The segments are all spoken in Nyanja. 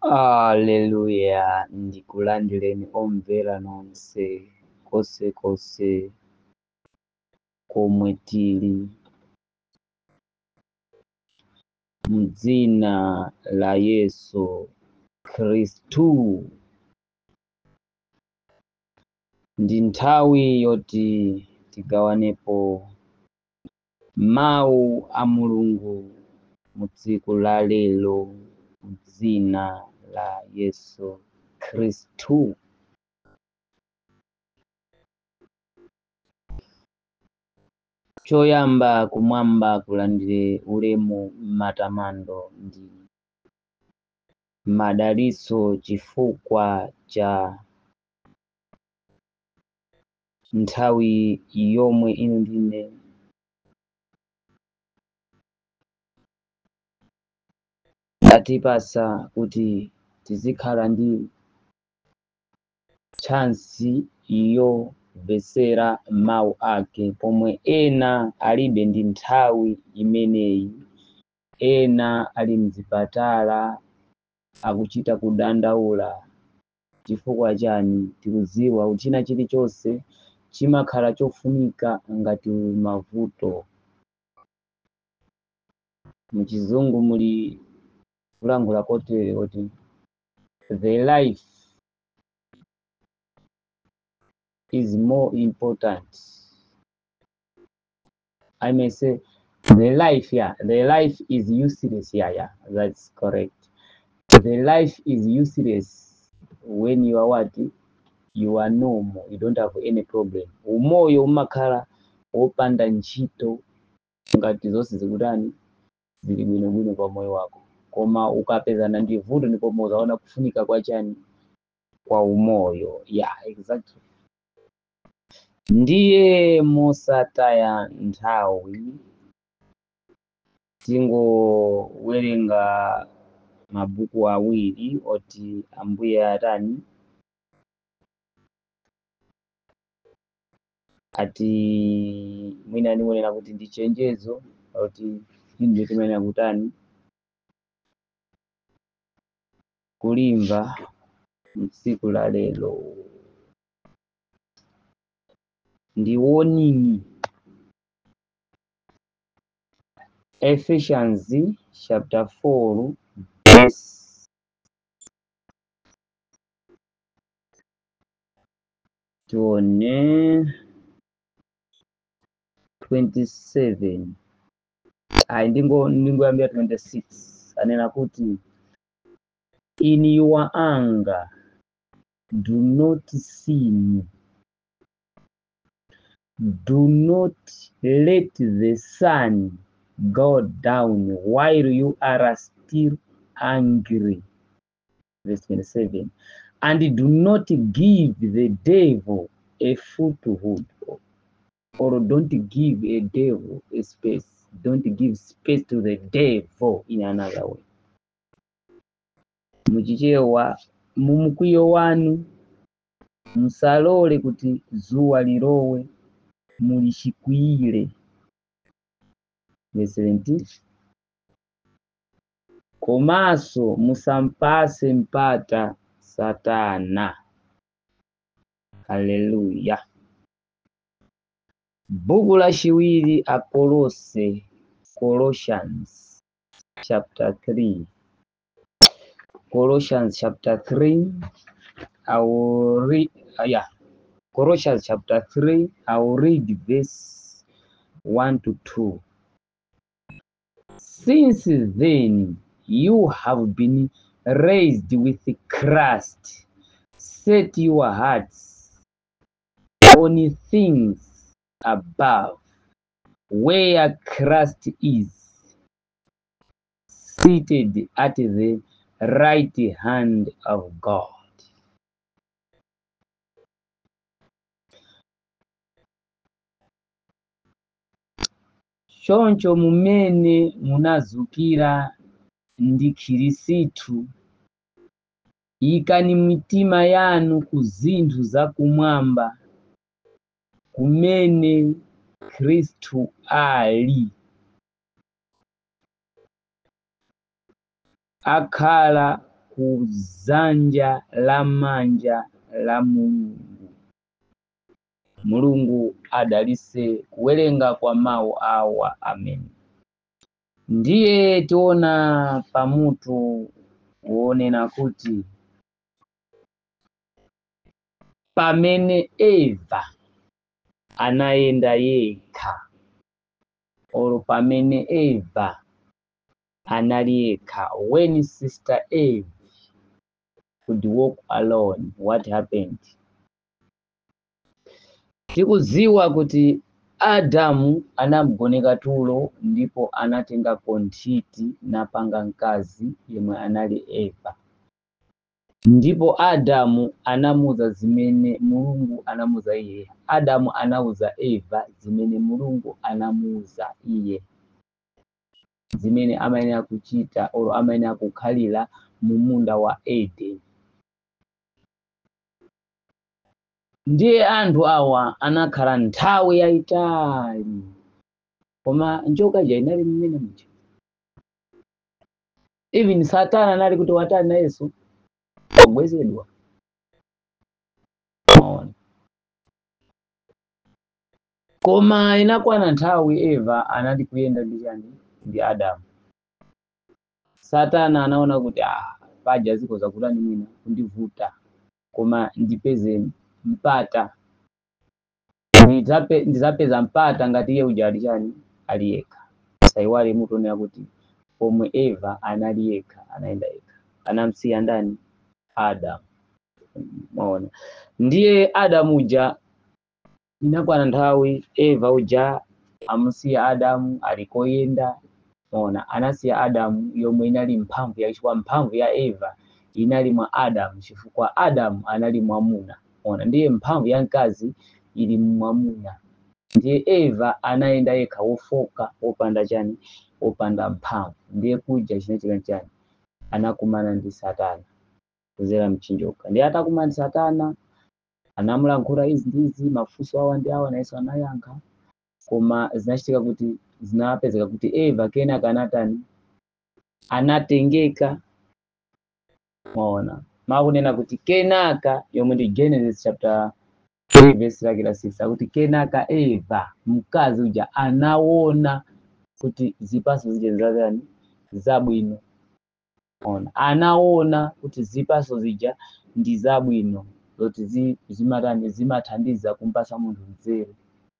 Haleluya ndikulandireni omvera nonse konsekonse komwe tili m'dzina la Yesu Khristu. Ndi nthawi yoti tigawanepo mawu a Mulungu mu tsiku la lero m'dzina la Yesu Khristu. Choyamba kumwamba kulandire ulemu matamando ndi madalitso chifukwa cha nthawi yomwe inu ndine atipasa kuti tizikhala ndi chansi yomvetsera mawu ake pomwe ena alibe ndi nthawi imeneyi ena ali mzipatala akuchita kudandaula chifukwa chani tikudziwa kuti china chilichonse chimakhala chofunika ngati mavuto muchizungu muli kulankhula kotere kuti the life is more important I may say the life yeah the life is useless yeah yeah that's correct the life is useless when you are what you are normal you don't have any problem umoyo umakhala wopanda ntchito ngati zonse zikutani zili bwinobwino pa moyo wako koma ukapezana ndi vuto ndipo uzaona kufunika kwa chani kwa umoyo yeah exactly ndiye mosataya nthawi tingowerenga mabuku awiri oti ambuye atani ati mwina ndikunena kuti ndi chenjezo oti inde timenena kutani kulimva mtsiku la lero ndi warning Ephesians chapter 4 verse tione 27 ayi ndingo ndingoyambira 26 anena kuti in your anger do not sin do not let the sun go down while you are still angry verse 27 and do not give the devil a foothold or don't give a devil a space don't give space to the devil in another way muchichewa mumkwiyo wanu musalole kuti dzuwa lilowe mulichikwiyire verse 17 komanso musampase mpata satana haleluya buku lachiwiri akolose colossians chapter 3 colossians chapter 3 i will read uh, yeah colossians chapter 3 i will read verse 1 to 2 since then you have been raised with Christ set your hearts on things above where Christ is seated at the right hand of God choncho mumene munazukira ndi khirisitu ikani mitima yanu ku zinthu zakumwamba kumene khristu ali akhala ku dzanja lamanja la mulungu mulungu adalitse kuwerenga kwa mawu awa amen ndiye tiona pamutu wonena kuti pamene eva anayenda yekha olo pamene eva anali yekha when sister eve could walk alone what happened tikudziwa kuti adamu anamugoneka tulo ndipo anatengako nthiti napanga mkazi yemwe anali eva ndipo adamu anamuza zimene mulungu anamuza iye adamu anauza eva zimene mulungu anamuza iye zimene amayenera kuchita olo amayenera kukhalira mu munda wa edeni ndiye anthu awa anakhala nthawi yayitali koma njoka ija inali mmene muja even satana anali kuti watani na yesu wagwetsedwa maona koma inakwana nthawi eva anali kuyenda ndi chani ndi adamu satana anaona kuti ah, paja zikoza kutani mwina kundivuta koma ndipeze mpata Ndidzape- ndidzapeza mpata ngati iye uja ali chani ali yekha saiwale mutonera kuti pomwe eva anali yekha anayenda yekha anamsiya ndani adamu maona ndiye adamu uja inakwana nthawi eva uja amusiya adamu alikoyenda maona anasiya adamu yomwe inali mphamvu ya chifukwa mphamvu ya eva inali mwa adamu chifukwa adamu anali mwamuna maona ndiye mphamvu ya mkazi ili mwamuna ndiye eva anayenda yekha wofoka wopanda chani wopanda mphamvu ndiye kuja chinachitika chani anakumana ndi satana kudzera mchinjoka ndiye atakumana ndi satana anamulankhula izi ndi izi mafunso awa ndi awa nayenso anayankha koma zinachitika kuti zinapezeka kuti eva kenaka anatani anatengeka maona makunena kuti kenaka yomwe ndi genesis chapter 3 verse lake la 6 akuti kenaka eva mkazi uja anaona kuti zipaso zija zazani zabwino ona anaona kuti zipaso zija ndi zabwino zoti zi- zimatani zimathandiza kumpasa munthu nzeru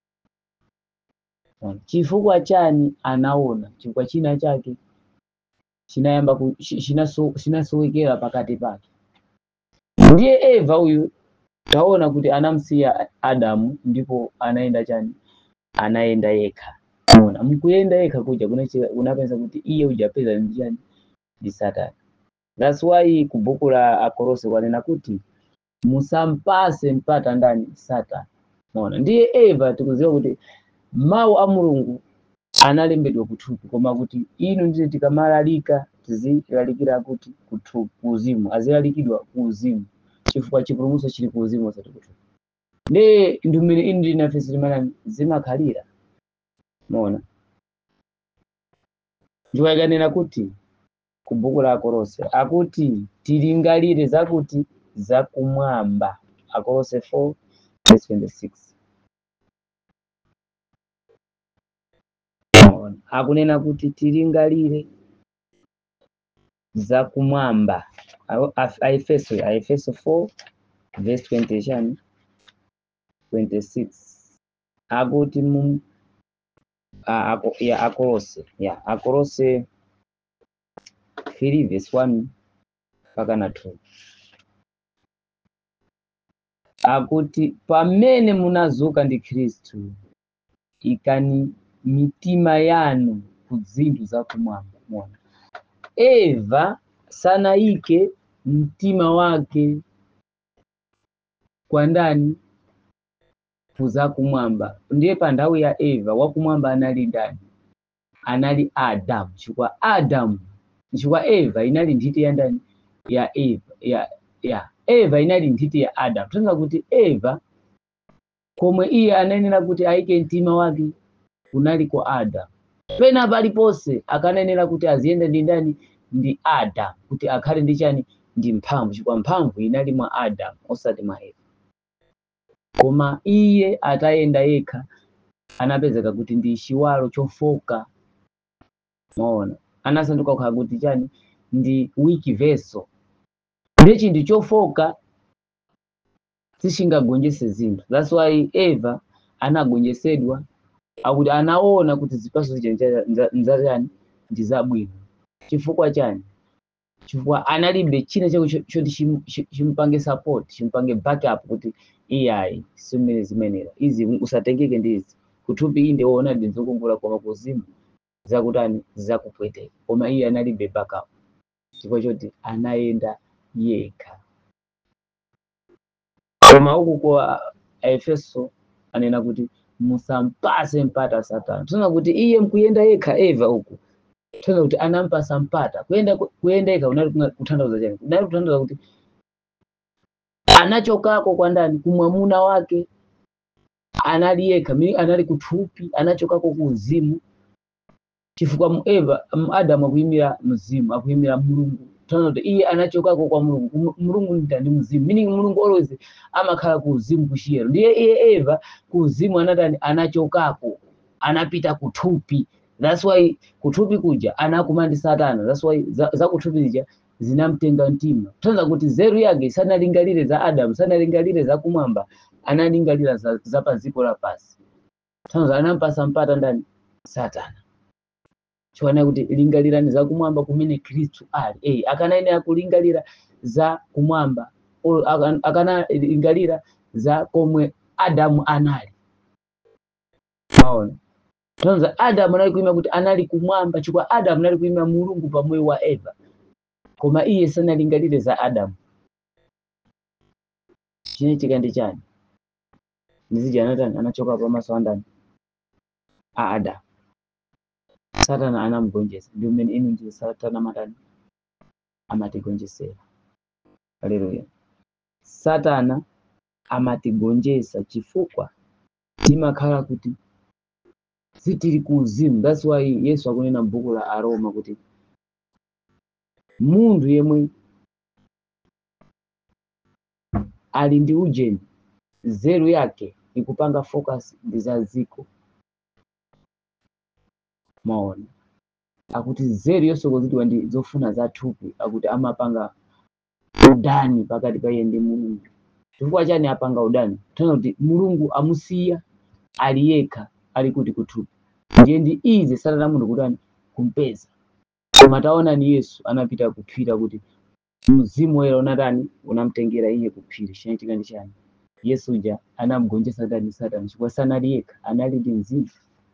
Ona. chifukwa chani anaona chifukwa china chake chinayamba ku- chi- chinaso- chinasowekera pakati pake ndiye eva uyu taona kuti anamsiya adamu ndipo anaenda chani anaenda yekha ona mkuyenda yekha kuja kunachita- kunapeza kuti iye ujapeza ndi chani ndi satani that's why ku buku la akolose kwanena kuti musampase mpata ndani satani ona ndiye eva tikuziwa kuti mawu a mulungu analembedwa kuthupi koma kuti inu ndine tikamalalika tizilalikira kuti kuthupi kuuzimu azilalikidwa kuuzimu chifukwa chipulumutso chili kuuzimu osati kuthupi ndiye ndumene inu ndi nafe zilimanani zimakhalira mona ndiwo ikanena kuti ku buku la akolose akuti tilingalire zakuti zakumwamba akolose 4 verse 26 Maona. akunena kuti tilingalire zakumwamba Awo- Af- aefeso aefeso 4 verse 20 chani 26 akuti mu a- ako- ya akolose ya akolose 3 verse 1 mpaka na 2 akuti pamene munazuka ndi khristu ikani mitima yanu ku zinthu zakumwamba mona eva sanayike mtima wake kwa ndani ku zakumwamba ndiye pa nthawi ya eva wakumwamba anali ndani anali adamu chifukwa adamu chifukwa eva inali nthiti ya ndani ya eva ya ya eva inali nthiti ya adamu tonga kuti eva komwe iye ananena kuti ayike mtima wake kunali kwa adamu pena paliponse akanenera kuti aziyenda ndi ndani ndi adamu kuti akhale ndi chani ndi mphamvu chifukwa mphamvu inali mwa adamu osati mwa eva koma iye atayenda yekha anapezeka kuti ndi chiwalo chofoka maona anasanduka kukhala kuti chani ndi weak vessel ndiye chinthu chofoka sichingagonjese zinthu that's why eva anagonjesedwa akuti anaona kuti zipatso zija nzachani ndi zabwino chifukwa chani chifukwa analibe china chako cho- choti chim- chi- chimupange support chimupange backup kuti iyayi simene zimenera izi usatengeke ndizi kuthupi iyi ndiwoona ndinzokumbula koma kuzimu zakutani zakupweteka koma iye analibe backup chifukwa choti anayenda yekha koma uku kwa aefeso anena kuti musampase mpata satana tuna kuti iye mkuyenda yekha eva uku tuna kuti anampasa mpata kuyenda kuyenda yekha unali kuna- kutanthauza chani unali kutanthauza kuti anachokako kwa ndani kumwamuna wake anali yekha mi- anali kuthupi anachokako ku uzimu chifukwa mu eva mu adamu akuyimira mzimu akuyimira mulungu tana kuti iye anachokako kwa mulungu Mu- mulungu ndani mzimu meaning mulungu always amakhala ku uzimu kuchiyero ndiye iye eva ku uzimu anatani anachokako anapita kuthupi that's why kuthupi kuja anakumana ndi satana that's why za, za kuthupi zija zinamtenga mtima tanza kuti zeru yake sanalingalire za adamu sanalingalire za kumwamba analingalira za, za pa dziko lapasi tanza anampasa mpata ndani satana chiwana kuti lingalirani za kumwamba kumene khristu ali eh akanayenera kulingalira za kumwamba o- aka- akanalingalira za komwe adamu anali maona tonza adamu anali kuima kuti anali kumwamba chifukwa adamu anali kuima mulungu pamoyo wa eva koma iye sanalingalire za adamu chinechitika ndi chani ndizija anatani anachoka pamaso a ndani a adamu satana anamugonjesa ndi umene inu ndi satana matani amatigonjesera haleluya satana amatigonjesa chifukwa timakhala kuti sitili ku uzimu that's why yesu akunena m'buku la aroma kuti munthu yemwe ali ndi ujeni zeru yake ikupanga focus ndi za ziko maona akuti zeru yosokozedwa ndi zofuna za thupi akuti amapanga udani pakati pa iye ndi mulungu chifukwa chani apanga udani tana kuti mulungu amusiya ali yekha ali kuti kuthupi ndiye ndi izi satana munthu kutani kumpeza koma taona ni yesu anapita kuphira kuti mzimu woyera unatani unamtengera iye kuphiri chinachitika ndi chani yesu uja anamugonjesa ndani satana chifukwa sanali yekha anali ndi mzimu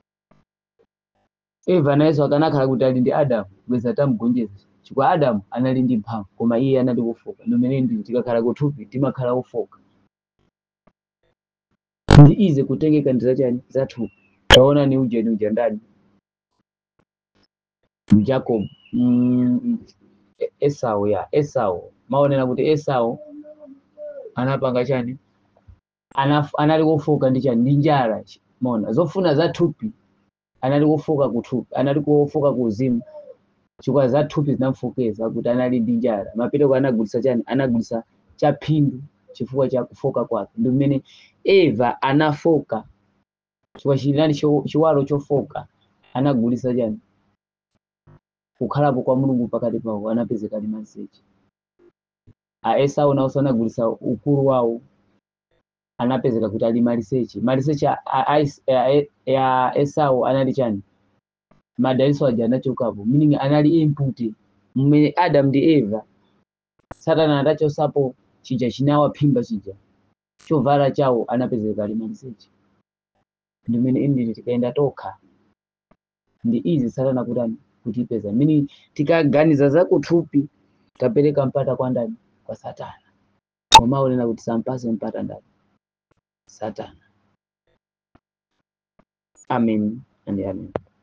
eva nayenso akanakhala kuti ali ndi adamu bweza atamugonjesa chifukwa adamu anali ndi mphamvu koma iye anali wofoka ndimene ndi tikakhala kuthupi timakhala wofoka ndi ize kutengeka ndi zachani zathupi taona ni ujeni uja ndani jacob mm, E- esau ya esau maonera kuti esau anapanga chani Anaf, anali wofoka ndi chani ndi njala maona zofuna zathupi anali wofoka kuthupi anali wofoka kuuzimu chifukwa zathupi zinamfokeza kuti anali ndi njala mapitoko anagulisa chani anagulisa chaphindu chifukwa cha kufoka kwake ndi mmene eva anafoka chifukwa chinali cho- chiwalo chofoka anagulisa chani kukhalapo kwa mulungu pakati pawo anapezeka ali maliseche a esau nawonso anagulisa ukulu wawo anapezeka kuti ali maliseche maliseche a- a- a Is- a- a- a esau anali chani madaliso aja anachokapo meaning anali input mmene adam ndi eva satana adachosapo chija chinawaphimba chija chovala chawo anapezeka ali maliseche ndimene indi tikaenda tokha ndi izi satana kutani kutipeza meaning tikaganiza za kuthupi tapereka mpata kwa ndani kwa satana koma unena kuti sampase mpata ndani satana amen and amen